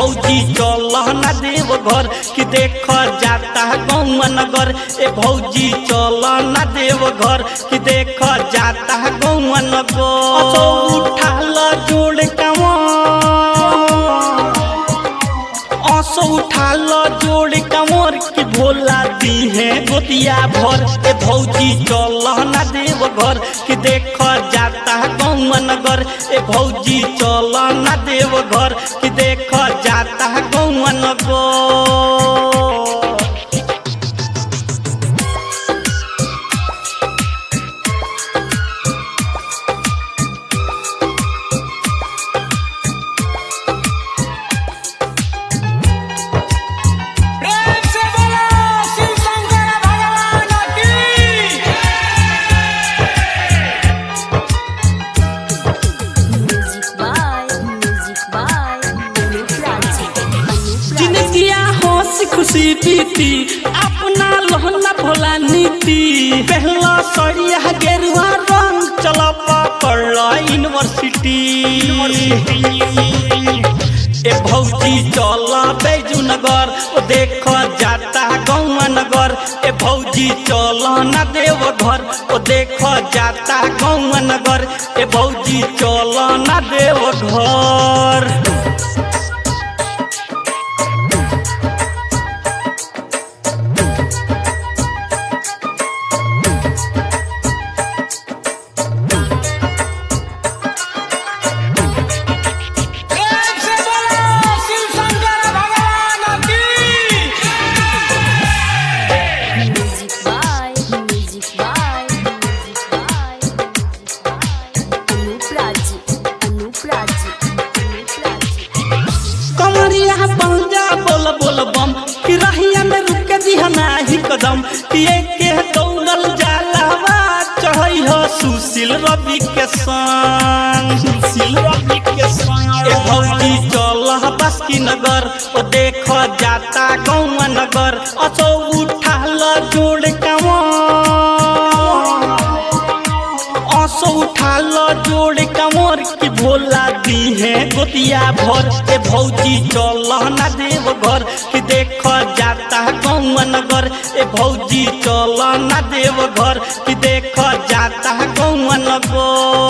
भौजी चल ना देव घर कि देख जाता गौवा नगर ए भौजी चल ना देव घर कि देख जाता गौवा नगर असो उठाल जोड़ कावा असो उठाल जोड़ कमर की भोला दी है गोतिया भर ए भौजी चल ना देव घर कि देख जाता गौवा नगर ए भौजी चल ना देव घर कि देख जाता गौवा नगर प्रेम से बोलो शिव शंकर भगवान की Music by, music by, Anup Raji, Anup Raji. जिंदगिया हंसी खुशी बीती अपना लहना भोला नीति पहला सड़िया गेरुआ रंग चल पकड़ यूनिवर्सिटी ए भौजी चल बैजू नगर ओ देख जाता गौवा नगर ए भौजी चल ना देव घर ओ देख जाता गौवा नगर ए भौजी चल ना देव घर प्रेम से बोलो शिव शंकर भगवान की Music by, music by, music by, music by, Anup Raji, Anup Raji, Anup Raji. कमरिया पंजा बोल बोल बम कि रहिया में रुक के दिहना ही कदम कि के दौड़ल जालावा चढ़ई हो सुशील रवि के संग सुशील रवि के संग ए भौजी चल बस की नगर ओ देख जाता गौवा नगर असो उठाल जोड़ कावा असो उठाल जोड़ कमर की भोला दी है गोतिया भर ए भौजी चल ना देव घर कि देख जाता गौवा नगर ए भौजी चल ना देव घर कि देख जाता गौवा नगर